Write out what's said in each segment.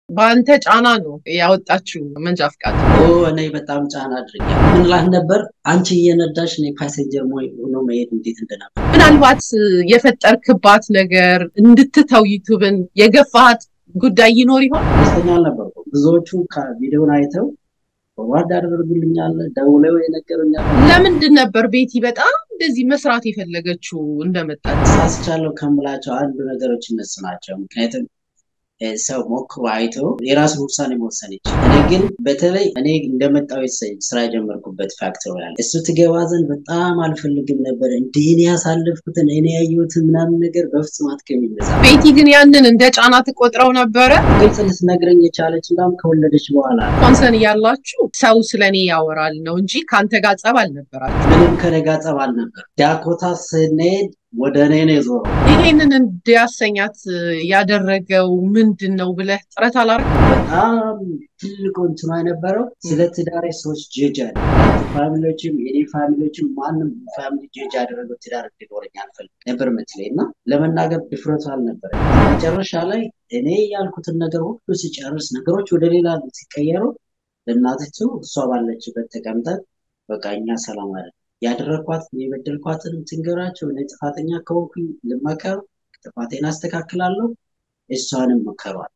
በአንተ ጫና ነው ያወጣችው መንጃ ፍቃድ። እኔ በጣም ጫና አድርጊያለሁ። ምን ላት ነበር አንቺ እየነዳሽ እኔ ፓሴንጀር ሆኖ መሄድ እንዴት እንደነበር ምናልባት የፈጠርክባት ነገር እንድትተው ዩቱብን የገፋሃት ጉዳይ ይኖር ይሆን? ደስተኛ አልነበርኩም። ብዙዎቹ ከቪዲዮን አይተው በዋርድ ያደርጉልኛል፣ ደውለው የነገሩኛል። ለምንድን ነበር ቤቲ በጣም እንደዚህ መስራት የፈለገችው እንደመጣች? ሳስቻለሁ ከምላቸው አንዱ ነገሮች እነሱ ናቸው። ምክንያቱም ሰው ሞክሮ አይቶ የራሱን ውሳኔ መወሰን ይችላል። እኔ ግን በተለይ እኔ እንደመጣው ስራ የጀመርኩበት ፋክተር ያለ እሱ ትገባ ዘንድ በጣም አልፈልግም ነበር። እንዲህ እኔ ያሳለፍኩትን እኔ ያየሁትን ምናምን ነገር በፍጹም አትገቢም። ቤቲ ግን ያንን እንደ ጫና ትቆጥረው ነበረ። ግልጽ ልትነግረኝ የቻለች እንዳውም ከወለደች በኋላ ኮንሰርን እያላችሁ ሰው ስለኔ ያወራል ነው እንጂ ከአንተ ጋር ጸብ አልነበራችሁ። ምንም ከኔ ጋር ጸብ አልነበር። ዳኮታ ስንሄድ ወደ እኔ ነው የዞረው። ይሄንን እንዲያሰኛት ያደረገው ምንድን ነው ብለህ ጥረት አላደረግም? በጣም ትልቁ እንትኗ የነበረው ስለ ትዳሬ ሰዎች ጀጅ አለ ፋሚሊዎችም የኔ ፋሚሊዎችም ማንም ፋሚሊ ጀጅ ያደረገው ትዳር እንዲኖረኝ አልፈልግም ነበር ምትለኝ እና ለመናገር ድፍረቱ አልነበረ። መጨረሻ ላይ እኔ ያልኩትን ነገር ሁሉ ሲጨርስ ነገሮች ወደ ሌላ ሲቀየሩ ለእናትቱ እሷ ባለችበት ተቀምጠን በቃ እኛ ሰላም አለ ያደረግኳት የበደልኳትን ትንገራቸው። እኔ ጥፋተኛ ከሆንኩኝ ልመከር፣ ጥፋቴን አስተካክላለሁ፣ እሷንም መከሯት።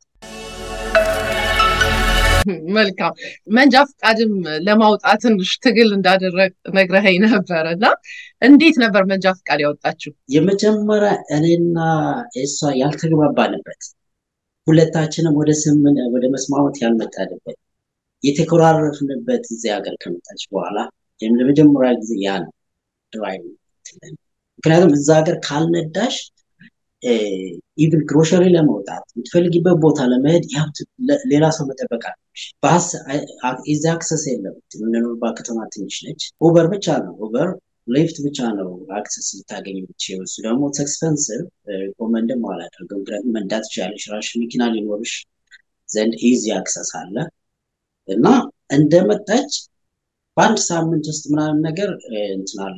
መልካም መንጃ ፈቃድም ለማውጣት ትንሽ ትግል እንዳደረግ ነግረኸኝ ነበረ እና እንዴት ነበር መንጃ ፈቃድ ያወጣችው? የመጀመሪያ እኔና እሷ ያልተግባባንበት ሁለታችንም ወደ ስምን ወደ መስማማት ያልመጣንበት የተኮራረፍንበት እዚህ ሀገር ከመጣች በኋላ ለመጀመሪያ ጊዜ ያ ነው ድራይቭ። ምክንያቱም እዛ ሀገር ካልነዳሽ ኢቭን ግሮሸሪ ለመውጣት የምትፈልጊበት ቦታ ለመሄድ ሌላ ሰው መጠበቅ አለብሽ። ባስ እዛ አክሰስ የለም። የምንኖርባት ከተማ ትንሽ ነች። ኡበር ብቻ ነው ኡበር ሊፍት ብቻ ነው አክሰስ ልታገኝ የምትችይው። እሱ ደግሞ ኤክስፐንሲቭ ሪኮመንድም አላደርገው። ምክንያቱም መንዳት ትችያለሽ፣ ራስሽ መኪና ሊኖርሽ ዘንድ ኢዚ አክሰስ አለ እና እንደመጣች በአንድ ሳምንት ውስጥ ምናምን ነገር እንትን አለ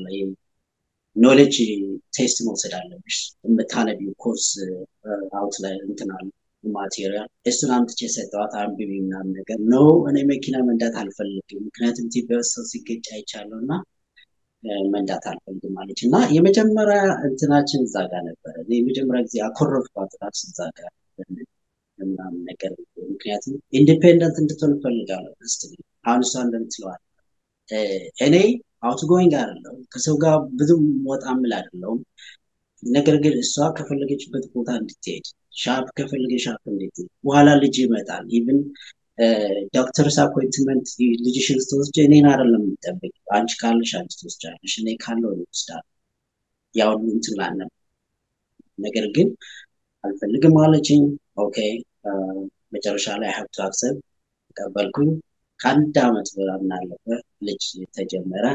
ኖሌጅ ቴስት መውሰድ አለብሽ። የምታነቢው ኮርስ አውት ላይ እንትን አለ ማቴሪያል እሱን አምጥቼ ሰጠዋት አንብቢ ምናምን ነገር ኖ እኔ መኪና መንዳት አልፈልግም፣ ምክንያቱም ኢትዮጵያ ውስጥ ሰው ሲገጭ አይቻለሁ እና መንዳት አልፈልግም አለች እና የመጀመሪያ እንትናችን እዛ ጋር ነበረ። የመጀመሪያ ጊዜ አኮረፍኳት ራሱ እዛ ጋር ምናምን ነገር ምክንያቱም ኢንዲፔንደንት እንድትሆን እፈልጋለሁ። ስ አሁን እሷ እንደምትለዋል እኔ አውትጎይንግ አይደለሁም ከሰው ጋር ብዙ ወጣ ምል አይደለሁም። ነገር ግን እሷ ከፈለገችበት ቦታ እንድትሄድ ሻፕ ከፈለገ ሻፕ እንድትሄድ በኋላ ልጅ ይመጣል። ኢቭን ዶክተርስ አፖይንትመንት ልጅሽን ስትወስጂ እኔን አይደለም የምጠብቅ አንቺ ካለሽ አንቺ ትወስጃለሽ፣ እኔ ካለው ይወስዳል። ያው እንትን ላለም ነገር ግን አልፈልግም አለችኝ። ኦኬ መጨረሻ ላይ ሀብቱ አክሰብ ተቀበልኩኝ። ከአንድ አመት ምናምን አለፈ ልጅ ተጀመረ።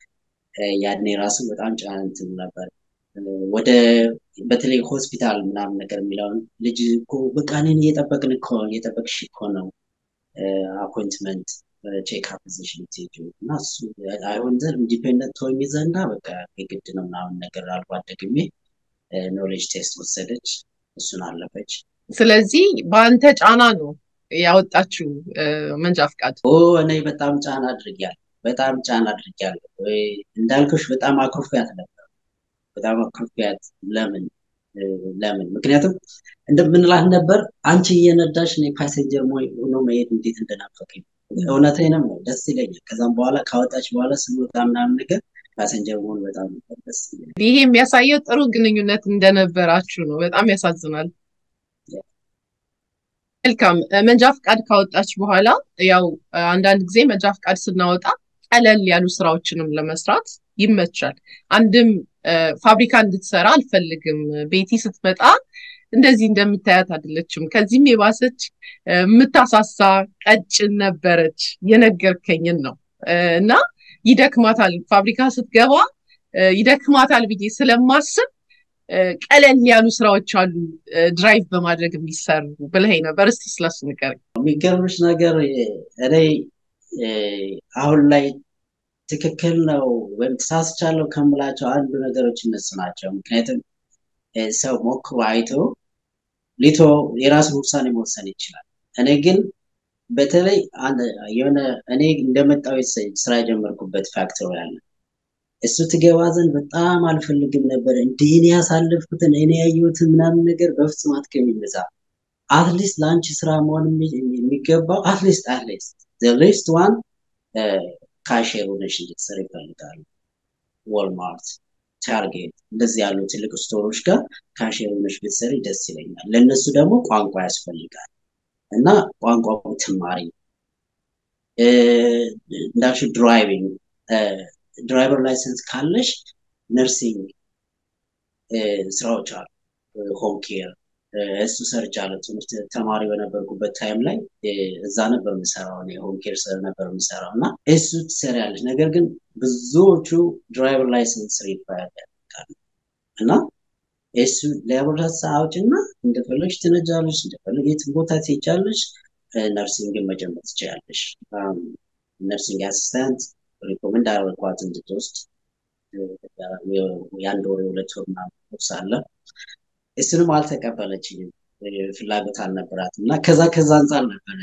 ያኔ ራሱ በጣም ጫና እንትን ነበር። ወደ በተለይ ሆስፒታል ምናምን ነገር የሚለውን ልጅ እኮ በቃ እኔን እየጠበቅን እኮ እየጠበቅሽ እኮ ነው አፖይንትመንት ቼክ አፕ ፖዚሽን የምትሄጂው እና እሱ አይሆን ዘንድ ኢንዲፔንደንት ሆኜ ዘንዳ በቃ የግድ ነው ምናምን ነገር አልኳት። ደግሜ ኖሌጅ ቴስት ወሰደች፣ እሱን አለፈች። ስለዚህ በአንተ ጫና ነው ያወጣችው መንጃ ፍቃድ? እኔ በጣም ጫና አድርጊያለሁ። በጣም ጫና አድርጊያለሁ። እንዳልኩሽ በጣም አኩርፊያት ነበር። በጣም አኩርፊያት። ለምን ለምን? ምክንያቱም እንደምንላት ነበር አንቺ እየነዳሽ እኔ ፓሴንጀር ሆኖ መሄድ እንዴት እንደናፈቀኝ እውነቴንም ነው። ደስ ይለኛል። ከዛም በኋላ ካወጣች በኋላ ስንወጣ ምናምን ነገር ፓሰንጀር መሆን በጣም ደስ ይለኛል። ይሄ የሚያሳየው ጥሩ ግንኙነት እንደነበራችሁ ነው። በጣም ያሳዝናል። መልካም መንጃ ፍቃድ ካወጣች በኋላ ያው አንዳንድ ጊዜ መንጃ ፍቃድ ስናወጣ ቀለል ያሉ ስራዎችንም ለመስራት ይመቻል። አንድም ፋብሪካ እንድትሰራ አልፈልግም። ቤቲ ስትመጣ እንደዚህ እንደምታያት አይደለችም። ከዚህም የባሰች የምታሳሳ ቀጭን ነበረች። የነገርከኝን ነው እና ይደክማታል፣ ፋብሪካ ስትገባ ይደክማታል ብዬ ስለማስብ ቀለል ያሉ ስራዎች አሉ ድራይቭ በማድረግ የሚሰሩ ብለኸኝ ነበር። እስቲ ስለሱ ንገረኝ። የሚገርምሽ ነገር እኔ አሁን ላይ ትክክል ነው ወይም ተሳስቻለሁ ከምላቸው አንዱ ነገሮች እነሱ ናቸው። ምክንያቱም ሰው ሞክሮ አይቶ ሊቶ የራሱን ውሳኔ መወሰን ይችላል። እኔ ግን በተለይ የሆነ እኔ እንደመጣው ስራ የጀመርኩበት ፋክተሪ አለ። እሱ ትገባ ዘንድ በጣም አልፈልግም ነበር። እንዲህ እኔ ያሳለፍኩትን እኔ ያየሁትን ምናምን ነገር በፍጹም አትገቢም እዛ። አትሊስት ለአንቺ ስራ መሆን የሚገባው አትሊስት አትሊስት ሊስት ዋን ካሼር ሆነሽ እንድትሰሪ ይፈልጋሉ። ወልማርት፣ ታርጌት እንደዚህ ያሉ ትልቅ ስቶሮች ጋር ካሼር ሆነሽ ብትሰሪ ደስ ይለኛል። ለእነሱ ደግሞ ቋንቋ ያስፈልጋል እና ቋንቋ ብትማሪ እንዳልሽው ድራይቪንግ ድራይቨር ላይሰንስ ካለሽ ነርሲንግ ስራዎች አሉ። ሆም ኬር እሱ ሰርቻለሁ። ትምህርት ተማሪ በነበርኩበት ታይም ላይ እዛ ነበር የምሰራው ሆም ኬር ነበር የምሰራው እና እሱ ትሰሪያለሽ። ነገር ግን ብዙዎቹ ድራይቨር ላይሰንስ ሪኳየር ያደርጋሉ እና እሱ ላቦራቶሪ አውጭና እንደፈለግሽ ትነጃለሽ፣ እንደፈለግ የትም ቦታ ትሄጃለሽ። ነርሲንግን መጀመር ትችላለሽ። ነርሲንግ አሲስታንት ሪኮመንድ አደረኳት እንድትወስድ የአንድ ወር የሁለት ወር ምናምን ኮርስ አለ። እሱንም አልተቀበለችኝም፣ ፍላጎት አልነበራትም እና ከዛ ከዛ አንጻር ነበረ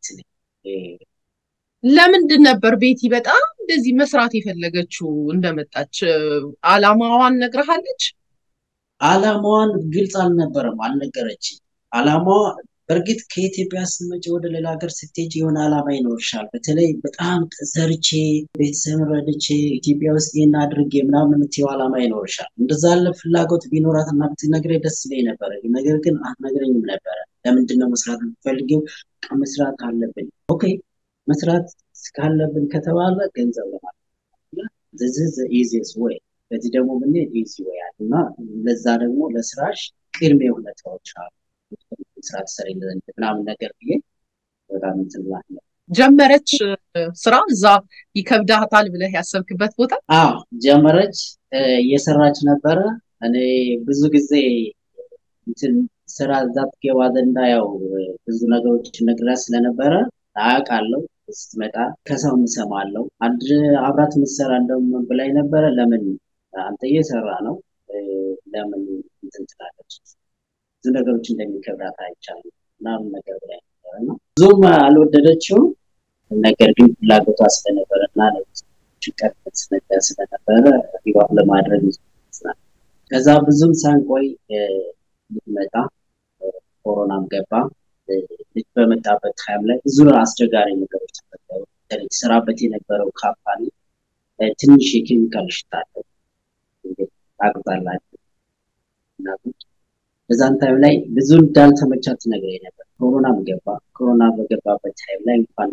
ለምንድን ነበር ቤቲ በጣም እንደዚህ መስራት የፈለገችው? እንደመጣች አላማዋን ነግረሃለች? አላማዋን ግልጽ አልነበረም፣ አልነገረችኝ። አላማዋ በእርግጥ ከኢትዮጵያ ስትመጪ ወደ ሌላ ሀገር ስትሄጂ የሆነ አላማ ይኖርሻል። በተለይ በጣም ሰርቼ ቤተሰብ ረድቼ ኢትዮጵያ ውስጥ ይህን አድርጌ ምናምን የምትይው አላማ ይኖርሻል። እንደዛ ያለ ፍላጎት ቢኖራት እና ብትነግረኝ ደስ ይለኝ ነበረ። ነገር ግን አትነግረኝም ነበረ። ለምንድን ነው መስራት የምትፈልጊው? መስራት አለብን። ኦኬ መስራት ካለብን ከተባለ ገንዘብ ለማለት ኢዚየስ ወይ በዚህ ደግሞ ብንሄድ ኢዚ ወይ አለ እና ለዛ ደግሞ ለስራሽ ቅድመ ሁኔታዎች አሉ ስራ ትሰሪ ምናምን ነገር ብዬ በጣም እንትን ብላ ጀመረች ስራ እዛ ይከብዳታል ብለህ ያሰብክበት ቦታ? አዎ ጀመረች፣ እየሰራች ነበረ። እኔ ብዙ ጊዜ እንትን ስራ እዛ ትገባ ዘንዳ ያው ብዙ ነገሮች ነግራት ስለነበረ አያውቃለሁ። ስትመጣ ከሰው እሰማለሁ። አንድ አብራት የምትሰራ እንደውም ብላኝ ነበረ። ለምን አንተ እየሰራ ነው ለምን እንትን ትላለች ብዙ ነገሮች እንደሚከብዳት አይቻልም ምናምን ነገር ብላኝ ነበረ እና ብዙም አልወደደችውም። ነገር ግን ፍላጎቷ ስለነበረ እና ጭንቀት ነገር ስለነበረ ሪባብ ለማድረግ ይችላል። ከዛ ብዙም ሳንቆይ ልትመጣ ኮሮናም ገባ። ልጅ በመጣበት ታይም ላይ ብዙ አስቸጋሪ ነገሮች ተፈጠሩ። ሰራበት የነበረው ካምፓኒ ትንሽ የኬሚካል ሽታ አለው ታውቁታላችሁ። በዛን ታይም ላይ ብዙ እንዳልተመቻት ትነግረኝ ነበር። ኮሮናም ገባ። ኮሮና በገባበት ታይም ላይ እንኳን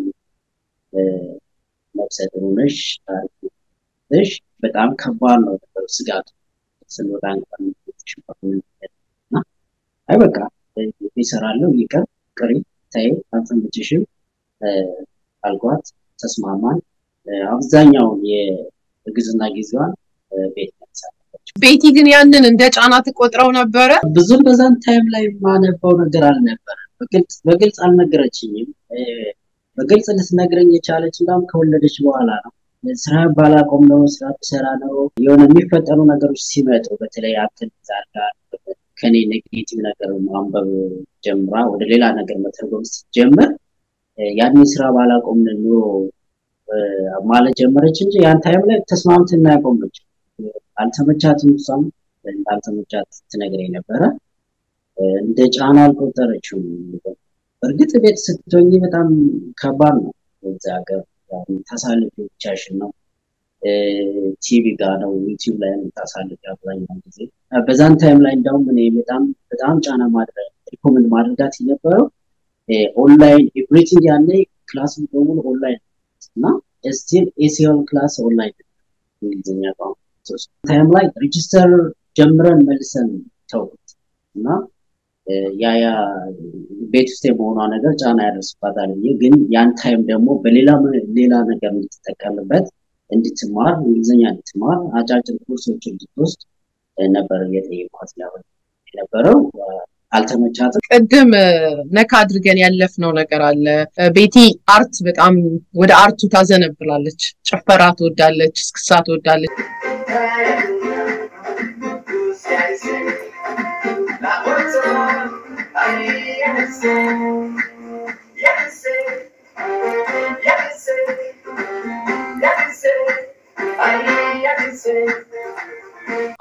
ነፍሰ ጥሩ ነሽ ነሽ በጣም ከባድ ነው ነበሩ ስጋቱ ስንወጣ እንኳን እና አይ በቃ ይሰራለሁ ይቀር ቅሪ ታይ አልተመችሽም አልኳት። ተስማማን። አብዛኛውን የእርግዝና ጊዜዋን ቤት ያሳለፈች። ቤቲ ግን ያንን እንደ ጫና ትቆጥረው ነበረ? ብዙም በዛን ታይም ላይ ማነበው ነገር አልነበረ። በግልጽ አልነገረችኝም። በግልጽ ልትነግረኝ የቻለች እንዳውም ከወለደች በኋላ ነው። ስራ ባላቆም ነው ስራ ብሰራ ነው የሆነ የሚፈጠሩ ነገሮች ሲመጡ በተለይ አክል ዛርጋ ከኔ ኔጌቲቭ ነገር ማንበብ ጀምራ ወደ ሌላ ነገር መተርጎም ስትጀምር ያንን ስራ ባላቆም ኑሮ ማለት ጀመረች እንጂ ያን ታይም ላይ ተስማምተን ያቆመች አልተመቻትም። እሷም እንዳልተመቻት ትነግረኝ ነበረ። እንደ ጫና አልቆጠረችውም። በእርግጥ ቤት ስትሆኝ በጣም ከባድ ነው። በዚህ ሀገር ታሳልፊ ብቻሽን ነው። ቲቪ ጋር ነው ዩቲዩብ ላይ የምታሳልፊ አብዛኛውን ጊዜ። በዛን ታይም ላይ እንዳውም እኔ በጣም በጣም ጫና ማድረግ ሪኮመንድ ማድረጋት የነበረው ኦንላይን ኤቭሪቲንግ ያለ ክላስ በሙሉ ኦንላይን እና ስቲል ኤሲኤል ክላስ ኦንላይን እንግሊዝኛ ቋንቋ ታይም ላይ ሬጅስተር ጀምረን መልሰን ተውት እና ያ ያ ቤት ውስጥ የመሆኗ ነገር ጫና ያደርስባታል ብዬ ግን ያን ታይም ደግሞ በሌላ ሌላ ነገር እንድትጠቀምበት እንድትማር እንግሊዝኛ እንድትማር አጫጭር ኮርሶች እንድትወስድ ነበር እየጠየኳት ሊሆን የነበረው። አልተመቻትም። ቅድም ነካ አድርገን ያለፍነው ነገር አለ። ቤቲ አርት በጣም ወደ አርቱ ታዘነብላለች። ጭፈራ ትወዳለች፣ እስክሳ ትወዳለች።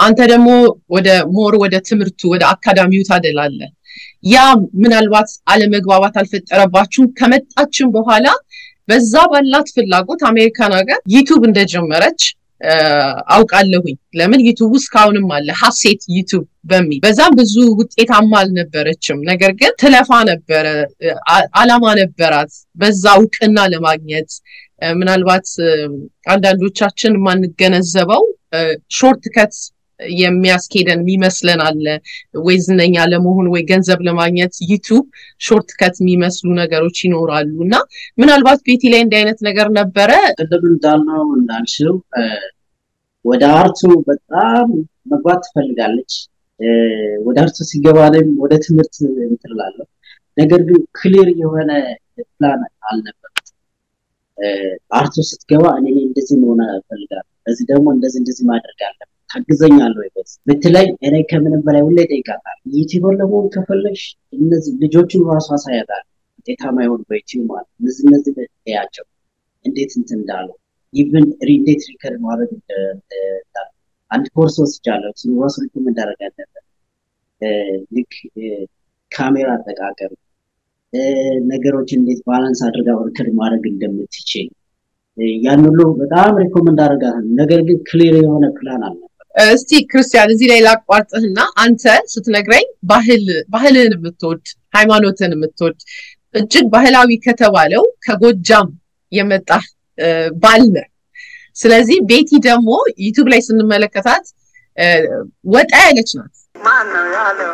አንተ ደግሞ ወደ ሞር ወደ ትምህርቱ ወደ አካዳሚው ታደላለህ። ያ ምናልባት አለመግባባት አልፈጠረባችሁም? ከመጣችን በኋላ በዛ ባላት ፍላጎት አሜሪካን ሀገር ዩቱብ እንደጀመረች አውቃለሁኝ። ለምን ዩቱብ እስካሁንም አለ ሀሴት ዩቱብ በሚል በዛም ብዙ ውጤታማ አልነበረችም። ነገር ግን ትለፋ ነበረ፣ አላማ ነበራት በዛ እውቅና ለማግኘት ምናልባት አንዳንዶቻችን የማንገነዘበው ሾርት ከት የሚያስኬደን የሚመስለን አለ ወይ ዝነኛ ለመሆን ወይ ገንዘብ ለማግኘት ዩቱብ ሾርት ከት የሚመስሉ ነገሮች ይኖራሉ እና ምናልባት ቤቲ ላይ እንዲህ አይነት ነገር ነበረ ቅድም እንዳልነው እንዳልሽው ወደ አርቱ በጣም መግባት ትፈልጋለች ወደ አርቱ ሲገባ ላይም ወደ ትምህርት እንትላለሁ ነገር ግን ክሊር የሆነ ፕላን አልነበረት አርቱ ስትገባ እኔ እንደዚህ መሆን እፈልጋለሁ በዚህ ደግሞ እንደዚህ እንደዚህ ማድረግ አለብን ታግዘኛለህ ወይ በዚህ ብትለኝ እኔ ከምንም በላይ ሁሌ እጠይቃታለሁ ዩቲዩበር ለመሆን ከፈለግሽ እነዚህ ልጆቹን ራሱ አሳያታለሁ ውጤታማ የሆኑ በዩቲዩብ ማለት እነዚህ እነዚህ ያቸው እንዴት እንትን እንዳሉ ኢቭን እንዴት ሪከርድ ማድረግ አንድ ኮርስ ወስጃለሁ እሱ ራሱ ሪኮመንድ አደረግ አለበት ልክ ካሜራ አጠቃቀም ነገሮች እንዴት ባላንስ አድርጋ ሪከርድ ማድረግ እንደምትችል ያን ሁሉ በጣም ሪኮመንድ አደርጋለሁ። ነገር ግን ክሊር የሆነ ፕላን አልነበር። እስቲ ክርስቲያን እዚህ ላይ ላቋርጥህና አንተ ስትነግረኝ ባህል ባህልህን የምትወድ ሃይማኖትን የምትወድ እጅግ ባህላዊ ከተባለው ከጎጃም የመጣ ባል ነህ። ስለዚህ ቤቲ ደግሞ ዩቱብ ላይ ስንመለከታት ወጣ ያለች ናት። ማን ነው ያለው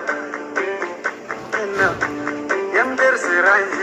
የምድር ስራ እንጂ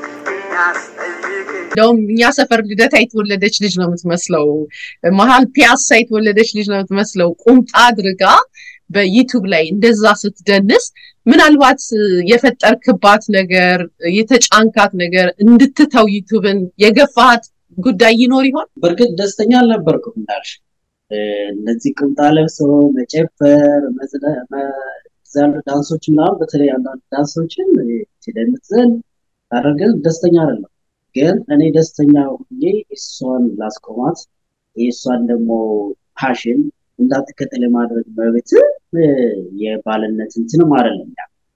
እንደውም እኛ ሰፈር ልደታ የተወለደች ልጅ ነው የምትመስለው። መሀል ፒያሳ የተወለደች ልጅ ነው የምትመስለው። ቁምጣ አድርጋ በዩቱብ ላይ እንደዛ ስትደንስ ምናልባት የፈጠርክባት ነገር የተጫንካት ነገር እንድትተው ዩቱብን የገፋሃት ጉዳይ ይኖር ይሆን? በእርግጥ ደስተኛ አልነበርኩም እንዳልሽ እነዚህ ቁምጣ ለብሶ መጨፈር ያሉ ዳንሶች ምናምን በተለይ አንዳንድ ዳንሶችን ሲደምትዘን አደረገን ደስተኛ አይደለም። ግን እኔ ደስተኛ ሁኜ እሷን ላስቆማት የእሷን ደግሞ ፓሽን እንዳትከተል የማድረግ መብት የባልነት እንትንም አይደለም።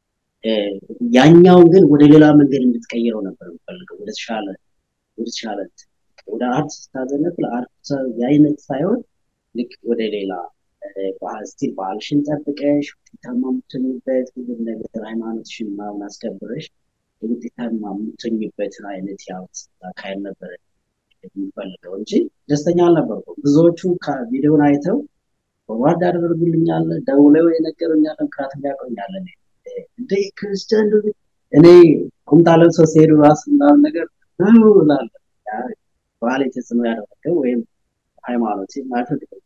ያኛውን ግን ወደ ሌላ መንገድ እንድትቀይረው ነበር የምፈልገው። ወደ ተሻለ ወደ ተሻለ ወደ አርት ስታዘነብ ለአርት የአይነት ሳይሆን ልክ ወደ ሌላ ስቲል ባህልሽን ጠብቀሽ ውጤታማ የምትሆኝበት ሁሉም ነገር ሃይማኖትሽን ምናምን አስከብረሽ ውጤታማ የምትሆኝበትን አይነት ያውት አካሄድ ነበረ የሚፈልገው እንጂ ደስተኛ አልነበርኩም። ብዙዎቹ ቪዲዮን አይተው በዋርድ አደረጉልኛል፣ ደውለው የነገሩኛል፣ ምክንያት ያቆኛል። እንደ ክርስቲያን እኔ ቁምጣ ለብሰው ሲሄዱ ራሱ ምናምን ነገር ላለ ባህል ተጽዕኖ ያደረገው ወይም ሃይማኖት አይፈቅድም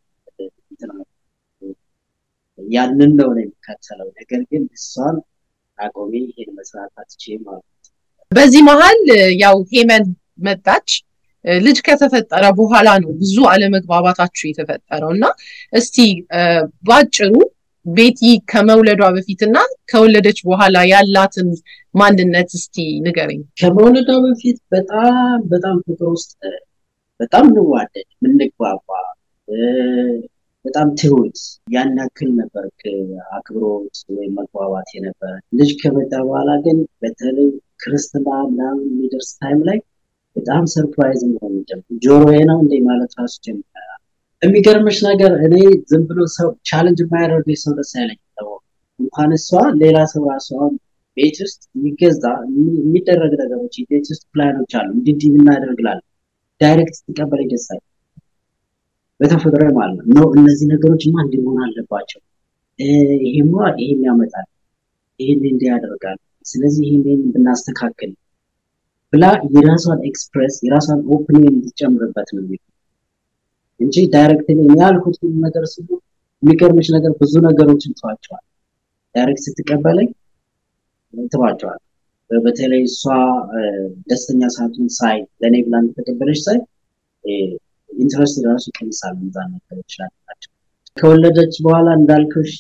ያንን ነው ነው የሚከተለው። ነገር ግን እሷን አቆሜ ይሄን መስራት አትችይም ማለት በዚህ መሀል ያው ሄመን መጣች። ልጅ ከተፈጠረ በኋላ ነው ብዙ አለመግባባታችሁ የተፈጠረው እና እስቲ ባጭሩ ቤቲ ከመውለዷ በፊትና ከወለደች በኋላ ያላትን ማንነት እስቲ ንገረኝ። ከመውለዷ በፊት በጣም በጣም ፍቅር ውስጥ በጣም እንዋደድ ምንግባባ በጣም ትሁት ያን ያክል ነበር አክብሮት ወይም መግባባት የነበረ። ልጅ ከመጣ በኋላ ግን በተለይ ክርስትና ምናምን የሚደርስ ታይም ላይ በጣም ሰርፕራይዝ መሆን ጀመር። ጆሮዬ ነው እንደ ማለት ራሱ ጀመረ። የሚገርምሽ ነገር እኔ ዝም ብሎ ሰው ቻለንጅ የማያደርገኝ ሰው ደስ አይለኝ። እንኳን እሷ ሌላ ሰው ራሱ አሁን ቤት ውስጥ የሚገዛ የሚደረግ ነገሮች ቤት ውስጥ ፕላኖች አሉ እንዲህ እናደርግላለን ዳይሬክት ስትቀበለኝ ደስ አይለኝ በተፈጥሮ ማለት ነው ነው እነዚህ ነገሮችማ እንዲህ መሆን አለባቸው። ይሄማ ይሄን ያመጣል፣ ይሄን እንዲህ ያደርጋል፣ ስለዚህ ይሄን ብናስተካክል ብላ የራሷን ኤክስፕሬስ የራሷን ኦፒኒየን እንድትጨምርበት ነው እንጂ ዳይሬክት እኔ ያልኩት ሁሉ ነገር ስሉ የሚገርምሽ ነገር ብዙ ነገሮችን ተዋቸዋል። ዳይሬክት ስትቀበለኝ ትዋቸዋል። በተለይ እሷ ደስተኛ ሳቱን ሳይ ለእኔ ብላ እንደተቀበለች ሳይ ኢንትረስት ራሱ ይቀንሳል። እዛ ነገር ይችላል ከወለደች በኋላ እንዳልኩሽ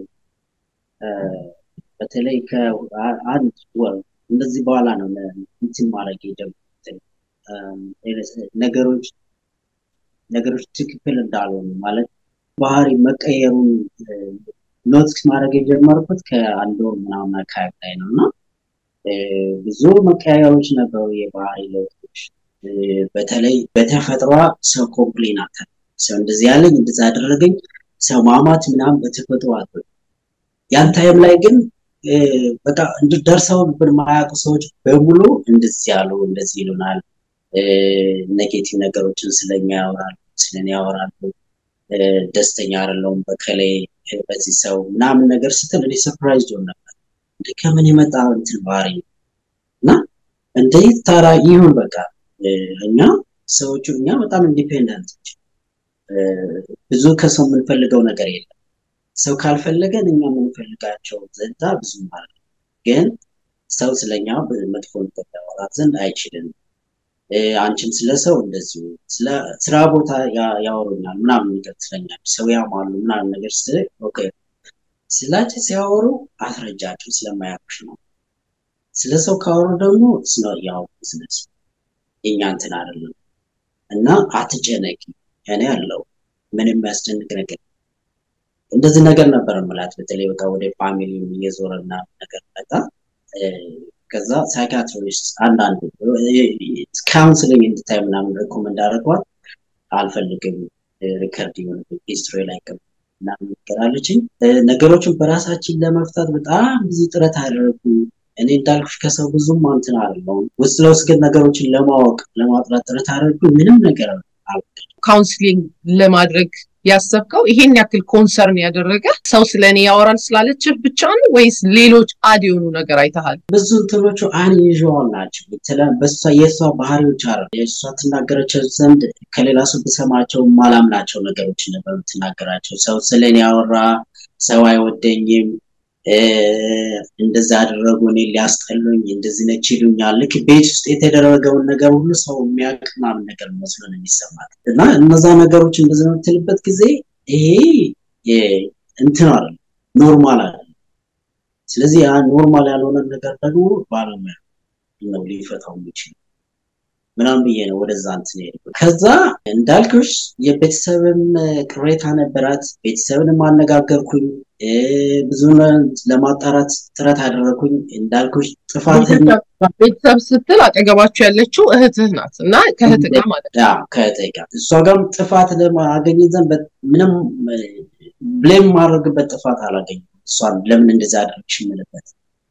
በተለይ ከአንድ ወር እንደዚህ በኋላ ነው እንትን ማድረግ የጀመሩት ነገሮች ነገሮች ትክክል እንዳልሆኑ ማለት ባህሪ መቀየሩን ኖቲስ ማድረግ የጀመርኩት ከአንድ ወር ምናምን አካባቢ ላይ ነው እና ብዙ መቀያየሮች ነበሩ፣ የባህሪ ለውጦች። በተለይ በተፈጥሯ ሰው ኮምፕሌን አታ ሰው እንደዚህ ያለኝ እንደዛ አደረገኝ ሰው ማማት ምናምን በተፈጥሮ አቶ ያን ታይም ላይ ግን በቃ ደርሰው የማያውቁ ሰዎች በሙሉ እንደዚህ ያሉ እንደዚህ ይሉናል። ኔጌቲቭ ነገሮችን ስለኛ ያወራሉ፣ ስለኔ ያወራሉ። ደስተኛ አይደለሁም በከላይ በዚህ ሰው ምናምን ነገር ስትል እኔ ሰርፕራይዝ ሆን ነበር። እንደ ከምን የመጣ እንትን ባህሪ ነው እና እንዴት ታራ ይሁን በቃ እኛ ሰዎቹ እኛ በጣም ኢንዲፔንደንቶች ብዙ ከሰው የምንፈልገው ነገር የለም። ሰው ካልፈለገን እኛ የምንፈልጋቸው ዘንዳ ብዙ ማለት ግን ሰው ስለኛ መጥፎ ነገር ያወራት ዘንድ አይችልም። አንቺም ስለ ሰው እንደዚሁ ስራ ቦታ ያወሩኛል ምናምን ነገር ትለኛል። ሰው ያማሉ ምናምን ነገር ስ ኦኬ ስላቸው ሲያወሩ አስረጃቸው ስለማያውቁሽ ነው። ስለ ሰው ካወሩ ደግሞ ስለ ያው ቢዝነስ የኛ እንትን አይደለም እና አትጨነቂ እኔ ያለው ምንም የሚያስጨንቅ ነገር እንደዚህ ነገር ነበር ምላት። በተለይ በቃ ወደ ፋሚሊ እየዞረና ነገር መጣ። ከዛ ሳይካትሪስት አንዳንድ ካውንስሊንግ እንድታይ ምናምን ሬኮመንድ አደረጓት። አልፈልግም ሪከርድ የሆነ ሂስትሪ ላይ ምናምን ነገር አለችኝ። ነገሮችን በራሳችን ለመፍታት በጣም ብዙ ጥረት አደረጉ። እኔ እንዳልኩሽ ከሰው ብዙም እንትን አይደለሁም። ውስጥ ለውስጥ ግን ነገሮችን ለማወቅ ለማጥራት ጥረት አደረጉ። ምንም ነገር ካውንስሊንግ ለማድረግ ያሰብከው ይሄን ያክል ኮንሰርን ያደረገ ሰው ስለ እኔ ያወራል ስላለችህ ብቻ ነው ወይስ ሌሎች አድ የሆኑ ነገር አይተሃል? ብዙ እንትኖቹ አንዩዥዋል ናቸው። በሷ የእሷ ባህሪዎች አረ የእሷ ትናገረቸው ዘንድ ከሌላ ሰው ብሰማቸው ማላምናቸው ነገሮች ነበር የምትናገራቸው። ሰው ስለ እኔ ያወራ ሰው አይወደኝም እንደዛ አደረጉ፣ እኔ ሊያስጠሉኝ፣ እንደዚህ ነች ይሉኛል። ልክ ቤት ውስጥ የተደረገውን ነገር ሁሉ ሰው የሚያውቅ ምናምን ነገር መስሎ ነው የሚሰማት እና እነዛ ነገሮች እንደዚህ ነው የምትልበት ጊዜ ይሄ እንትን አለ ኖርማል አለ። ስለዚህ ያ ኖርማል ያልሆነ ነገር ደግሞ ባለሙያ ነው ሊፈታው የሚችል ምናምን ብዬ ነው ወደዛ እንትን ሄድኩት። ከዛ እንዳልኩሽ የቤተሰብም ቅሬታ ነበራት። ቤተሰብንም አነጋገርኩኝ። ብዙ ለማጣራት ጥረት አደረኩኝ። እንዳልኩሽ ጥፋትን ቤተሰብ ስትል አጠገባቸው ያለችው እህትህ ናት እና ከእህት ጋር ማለት ነው። ከእህቴ ጋር እሷ ጋርም ጥፋት ለማገኘ ዘንድ ምንም ብሌም ማድረግበት ጥፋት አላገኘም። እሷን ለምን እንደዚህ አደረግሽ የምልበት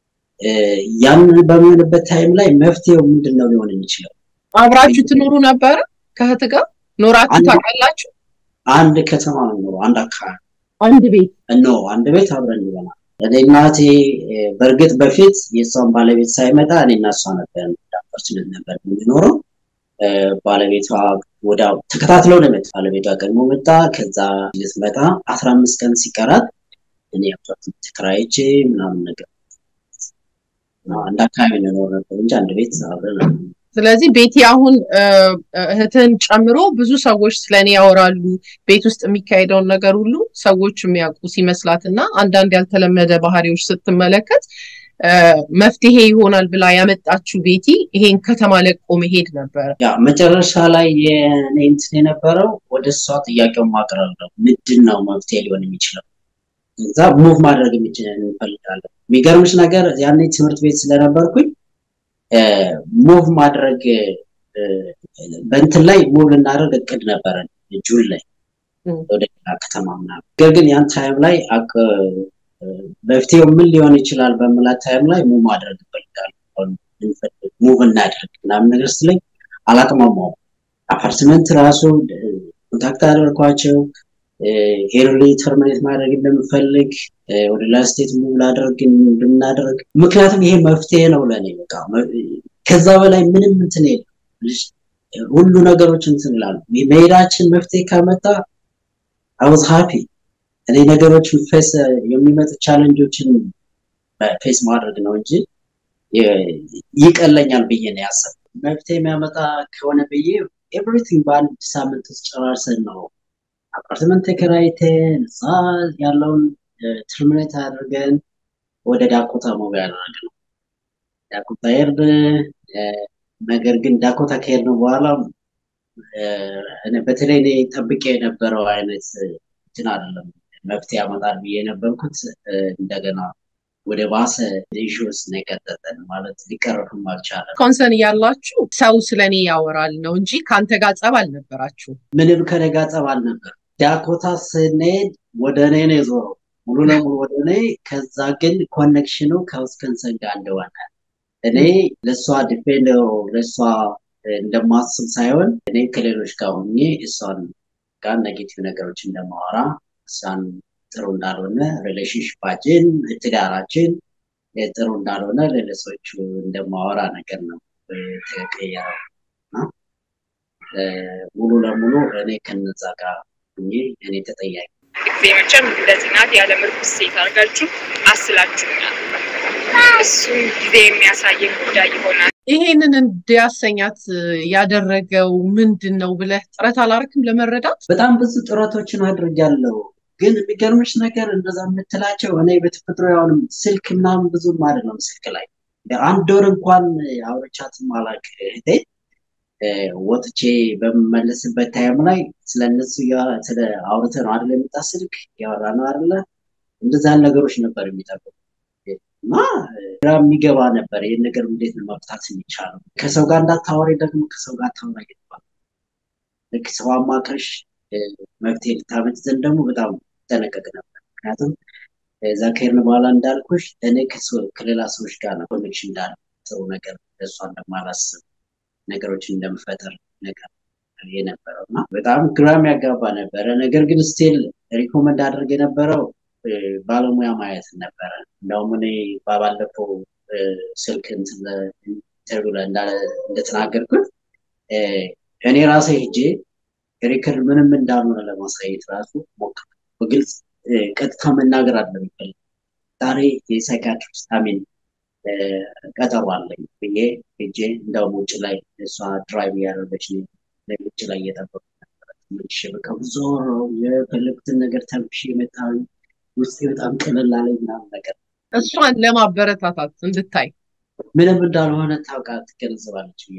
ያንን በሚሆንበት ታይም ላይ መፍትሄው ምንድን ነው ሊሆን የሚችለው? አብራችሁ ትኖሩ ነበረ? ከእህት ጋር ኖራችሁ ታውቃላችሁ? አንድ ከተማ ነው፣ አንድ አካባቢ አንድ ቤት ኖ አንድ ቤት አብረን ይበናል። እኔ እናቴ በእርግጥ በፊት የእሷን ባለቤት ሳይመጣ እኔ እና እሷ ነበር ዳፐርችልን ነበር የሚኖረው። ባለቤቷ ወደ ተከታትለው ነው የመጣ ባለቤቷ ቀድሞ መጣ። ከዛ ልትመጣ አስራ አምስት ቀን ሲቀራት እኔ አፓርትመንት ተከራይቼ ምናምን ነገር አንድ አካባቢ ነው የኖር ነበር እንጂ አንድ ቤት አብረን ስለዚህ ቤቲ አሁን እህትን ጨምሮ ብዙ ሰዎች ስለኔ ያወራሉ። ቤት ውስጥ የሚካሄደውን ነገር ሁሉ ሰዎች የሚያውቁ ሲመስላት እና አንዳንድ ያልተለመደ ባህሪዎች ስትመለከት መፍትሄ ይሆናል ብላ ያመጣችው ቤቲ ይሄን ከተማ ለቆ መሄድ ነበረ። ያ መጨረሻ ላይ የኔ እንትን የነበረው ወደ እሷ ጥያቄውን ማቅረብ ነው። ምንድን ነው መፍትሄ ሊሆን የሚችለው? እዛ ሙቭ ማድረግ እንፈልጋለን። የሚገርምሽ ነገር ያኔ ትምህርት ቤት ስለነበርኩኝ ሙቭ ማድረግ በእንትን ላይ ሙቭ ልናደርግ እቅድ ነበረን ጁን ላይ ወደ ሌላ ከተማ ምናምን። ነገር ግን ያን ታይም ላይ መፍትሄው ምን ሊሆን ይችላል በምላት ታይም ላይ ሙቭ ማድረግ እፈልጋለሁ፣ ሙቭ እናድርግ ምናምን ነገር ስለኝ አላቅማማውም። አፓርትመንት ራሱ ኮንታክት አደረኳቸው ሄርሊ ተርሚኔት ማድረግ እንደምፈልግ ወደ ሌላ ስቴት ሙቭ ላደርግ እንድናደርግ ምክንያቱም ይሄ መፍትሄ ነው ለእኔ በቃ ከዛ በላይ ምንም እንትን የለም ሁሉ ነገሮች እንትን ይላሉ መሄዳችን መፍትሄ ካመጣ አውዝ ሃፒ እኔ ነገሮች ፌስ የሚመጡ ቻለንጆችን ፌስ ማድረግ ነው እንጂ ይቀለኛል ብዬ ነው ያሰብ መፍትሄ የሚያመጣ ከሆነ ብዬ ኤቭሪቲንግ በአንድ ሳምንት ውስጥ ጨራርሰን ነው አፓርትመንት ተከራይተን እዛ ያለውን ትርሚኔት አድርገን ወደ ዳኮታ ሙቭ ያደረግ ነው። ዳኮታ ሄድን። ነገር ግን ዳኮታ ከሄድን በኋላ በተለይ እኔ ጠብቄ የነበረው አይነት እንትን አይደለም መፍትሄ ያመጣል ብዬ የነበርኩት እንደገና ወደ ባሰ ኢሹ ውስጥ ነው የቀጠጠን። ማለት ሊቀረፍም አልቻለም። ኮንሰርን እያላችሁ ሰው ስለ እኔ ያወራል ነው እንጂ ከአንተ ጋር ጸብ አልነበራችሁ። ምንም ከኔ ጋር ጸብ አልነበር። ዳኮታ ስንሄድ ወደ እኔ ነው የዞረው ሙሉ ለሙሉ ወደ እኔ። ከዛ ግን ኮኔክሽኑ ከውስከንሰን ጋር እንደሆነ እኔ ለእሷ ዲፔንድ ለእሷ እንደማስብ ሳይሆን እኔ ከሌሎች ጋር ሆኜ እሷን ጋር ኔጌቲቭ ነገሮች እንደማወራ እሷን ጥሩ እንዳልሆነ ሪሌሽንሽፓችን ትዳራችን ጥሩ እንዳልሆነ ለለሰዎቹ እንደማወራ ነገር ነው ተቀየረው እና ሙሉ ለሙሉ እኔ ከነዛ ጋር ሆኜ እኔ ተጠያቂ ጊዜ መቼም እንደዚህ ናት ያለ ምርኩስ ሴት አድርጋችሁ አስላችሁኛል። እሱም ጊዜ የሚያሳየን ጉዳይ ይሆናል። ይሄንን እንዲያሰኛት ያደረገው ምንድን ነው ብለህ ጥረት አላረክም ለመረዳት? በጣም ብዙ ጥረቶችን አድርጊያለሁ። ግን የሚገርምሽ ነገር እንደዛ የምትላቸው እኔ በተፈጥሮ ያሁንም ስልክ ምናምን ብዙም አይደለም ስልክ ላይ አንድ ወር እንኳን አውርቻትም አላውቅ እህቴ ወጥቼ በምመለስበት ታይም ላይ ስለነሱ ስለ አውርተን ነው አይደለ የመጣ ስልክ ያወራ ነው አይደለ እንደዛ ነገሮች ነበር የሚጠብቁ እና ግራ የሚገባ ነበር። ይህን ነገር እንዴት ነው መፍታት የሚቻለው? ከሰው ጋር እንዳታወሪ ደግሞ ከሰው ጋር ታወራ ይገባል። ልክ ሰው አማክረሽ መፍትሄ ልታመጭ ዘንድ ደግሞ በጣም ጠነቀቅ ነበር። ምክንያቱም እዛ ከሄድን በኋላ እንዳልኩሽ እኔ ከሌላ ሰዎች ጋር ነው ኮኔክሽን እንዳለ ጥሩ ነገር እሷ እንደማላስብ ነገሮችን እንደምፈጠር ነገር የነበረው እና በጣም ግራም ያጋባ ነበረ። ነገር ግን ስቲል ሪኮመንድ አድርግ የነበረው ባለሙያ ማየት ነበረ። እንደውም እኔ ባለፈው ስልክ ኢንተርቪው ላይ እንደተናገርኩት እኔ ራሴ ሄጄ ሪከርድ ምንም እንዳልሆነ ለማሳየት ራሱ ሞክር በግልጽ ቀጥታ መናገር አለ የሚፈልግ ዛሬ የሳይካትሪስት አሚን ቀጠሮ አለኝ ብዬ ሄጄ እንደውም ውጭ ላይ እሷ ድራይቭ እያደረገች ውጭ ላይ እየጠበቁ ነበረ። ተመልሼ በቃ ብዙ የፈለጉትን ነገር ተምሼ የመጣሁኝ ውስጤ በጣም ቀለል አለኝ ምናምን ነገር እሷን ለማበረታታት እንድታይ ምንም እንዳልሆነ ታውቃ ትገነዘባለች ብዬ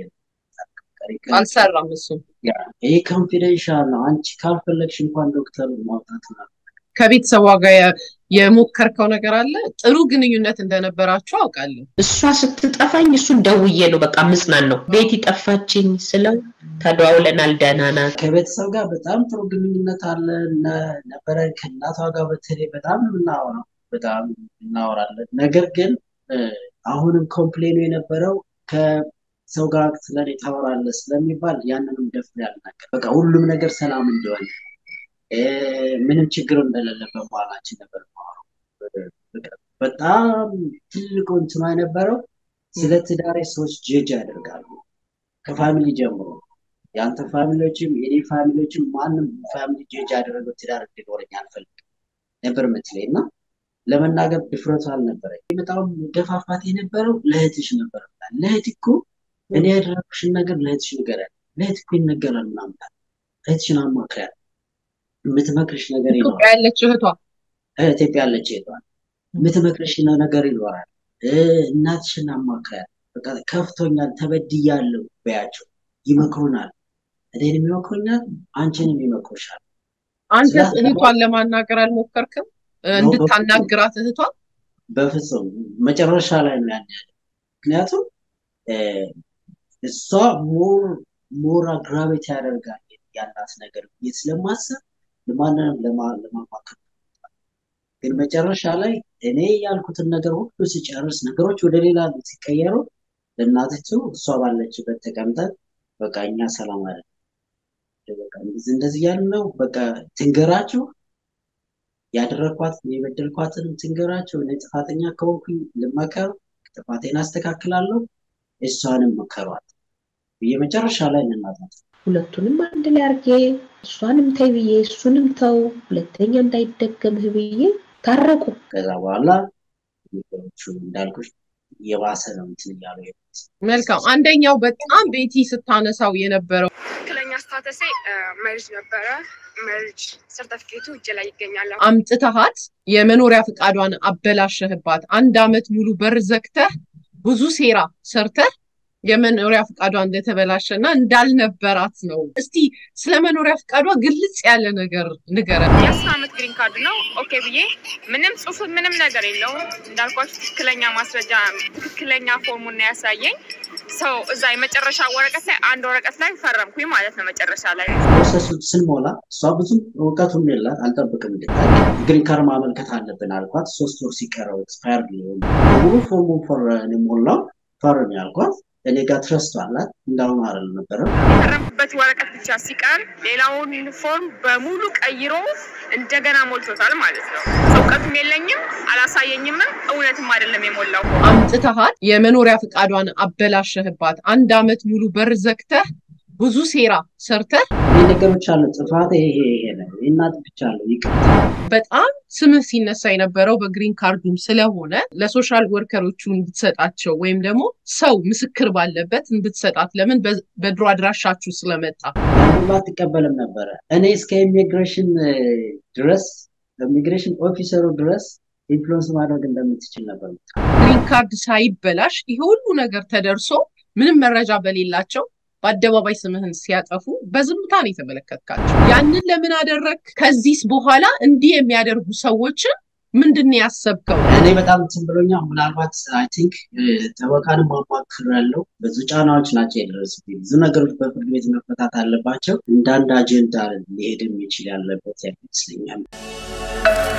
አልሰራም። እሱም ይህ ኮንፊደንሻል ነው። አንቺ ካልፈለግሽ እንኳን ዶክተር ማውጣት ነው ከቤተሰቧ ጋር የሞከርከው ነገር አለ? ጥሩ ግንኙነት እንደነበራችሁ አውቃለሁ። እሷ ስትጠፋኝ እሱን ደውዬ ነው በቃ ምጽናን ነው ቤት ጠፋችኝ ስለው ተደዋውለናል፣ ደህና ናት። ከቤተሰብ ጋር በጣም ጥሩ ግንኙነት አለ ነበረ። ከእናቷ ጋር በተለይ በጣም የምናወራው በጣም እናወራለን። ነገር ግን አሁንም ኮምፕሌኑ የነበረው ከሰው ጋር ስለኔ ታወራለህ ስለሚባል ያንንም ደፍሬ አልናገርም። በቃ ሁሉም ነገር ሰላም እንዲሆን ምንም ችግር እንደሌለበት በኋላችን ነበር በጣም ትልቁ እንትኗ የነበረው ስለ ትዳሬ ሰዎች ጀጅ ያደርጋሉ ከፋሚሊ ጀምሮ የአንተ ፋሚሊዎችም የኔ ፋሚሊዎችም ማንም ፋሚሊ ጀጅ ያደረገው ትዳር እንዲኖረኝ አልፈልግም ነበር ምትለኝ እና ለመናገር ድፍረቱ አልነበረኝ። በጣም ገፋፋት የነበረው ለእህትሽ ነበር። ለእህት እኮ እኔ ያደረግሽን ነገር ለእህትሽ ንገሪያት፣ ለእህት እኮ ይነገራል ምናምን እህትሽን አማክሪያት የምትመክርሽ ነገር ይኖራል። ኢትዮጵያ ያለች እህቷ ኢትዮጵያ ያለች እህቷ የምትመክርሽ ነገር ይኖራል። እናትሽን አማክሪያት። በቃ ከፍቶኛል፣ ተበድያለሁ በያቸው። ይመክሩናል። እኔንም ይመክሩኛል፣ አንቺንም ይመክሩሻል። አንተስ እህቷን ለማናገር አልሞከርክም? እንድታናግራት እህቷን? በፍጹም መጨረሻ ላይ ነው ያን ያለ። ምክንያቱም እሷ ሞር ሞር አግራቤት ያደርጋል ያላት ነገር ብዬ ስለማሰብ ለማንንም ለማማከር ግን መጨረሻ ላይ እኔ ያልኩትን ነገር ሁሉ ሲጨርስ ነገሮች ወደ ሌላ ሲቀየሩ ለእናትቱ እሷ ባለችበት ተቀምጠን በቃ እኛ ሰላም አለ እንደዚህ እንደዚህ ያልን ነው በቃ ትንገራቸው ያደረግኳት የበደልኳትን ትንገራቸው እኔ ጥፋተኛ ከሆንኩኝ ልመከር ጥፋቴን አስተካክላለሁ እሷንም መከሯት ብዬ መጨረሻ ላይ እናታት ሁለቱንም አንድ ላይ አርጌ እሷንም ተይ ብዬ እሱንም ተው ሁለተኛ እንዳይደገምህ ብዬ ታረቁ። ከዛ በኋላ ነገሮቹ እንዳልኩሽ የባሰ ነው እንትን እያሉ መልካም። አንደኛው በጣም ቤቲ ስታነሳው የነበረው ትክክለኛ ስታተሴ መርጅ ነበረ። መርጅ ሰርተፍኬቱ እጅ ላይ ይገኛል። አምጥተሃት የመኖሪያ ፈቃዷን አበላሸህባት። አንድ አመት ሙሉ በር ዘግተህ ብዙ ሴራ ሰርተህ የመኖሪያ ፈቃዷ እንደተበላሸ እና እንዳልነበራት ነው። እስቲ ስለ መኖሪያ ፈቃዷ ግልጽ ያለ ነገር ንገረን። የአስር ዓመት ግሪን ካርድ ነው። ኦኬ ብዬ ምንም ጽሁፍ ምንም ነገር የለውም እንዳልኳችሁ ትክክለኛ ማስረጃ ትክክለኛ ፎርሙን ነው ያሳየኝ ሰው እዛ የመጨረሻ ወረቀት ላይ አንድ ወረቀት ላይ ፈረምኩኝ ማለት ነው። መጨረሻ ላይ ፕሮሰሱ ስንሞላ እሷ ብዙም እውቀቱም የላት አልጠብቅም እንድታል ግሪን ካርድ ማመልከት አለብን አልኳት። ሶስት ወር ሲቀረው ኤክስፓየር ሊሆን ሙሉ ፎርሙን ፈረን ሞላው ፈርም ያልኳት እኔ ጋር ትረስት አላት እንዳሁኑ አይደል ነበረም የፈረምኩበት ወረቀት ብቻ ሲቀር ሌላውን ፎርም በሙሉ ቀይሮ እንደገና ሞልቶታል ማለት ነው። እውቀቱም የለኝም አላሳየኝምም፣ እውነትም አይደለም የሞላው ፎርም። አምጥተሃል፣ የመኖሪያ ፈቃዷን አበላሸህባት። አንድ አመት ሙሉ በር ዘግተህ ብዙ ሴራ ሰርተህ ይህ ነገሮች አሉ። ጥፋት ይሄ ይሄ ነው እናት ብቻ አለው ይቅርታ በጣም ስምህ ሲነሳ የነበረው በግሪን ካርዱም ስለሆነ ለሶሻል ወርከሮቹ እንድትሰጣቸው ወይም ደግሞ ሰው ምስክር ባለበት እንድትሰጣት ለምን በ- በድሮ አድራሻችሁ ስለመጣ ሁሉ አትቀበልም ነበረ። እኔ እስከ ኢሚግሬሽን ድረስ ኢሚግሬሽን ኦፊሰሩ ድረስ ኢንፍሉዌንስ ማድረግ እንደምትችል ነበር። ግሪን ካርድ ሳይበላሽ ይሄ ሁሉ ነገር ተደርሶ ምንም መረጃ በሌላቸው በአደባባይ ስምህን ሲያጠፉ በዝምታ ነው የተመለከትካቸው። ያንን ለምን አደረግ? ከዚህስ በኋላ እንዲህ የሚያደርጉ ሰዎችን ምንድን ነው ያሰብከው? እኔ በጣም እንትን ብሎኛል። ምናልባት አይ ቲንክ ጠበቃንም ማማክር ያለው ብዙ ጫናዎች ናቸው የደረሱብኝ። ብዙ ነገሮች በፍርድ ቤት መፈታት አለባቸው። እንደ አንድ አጀንዳ ሊሄድ የሚችል ያለበት ይመስለኛል።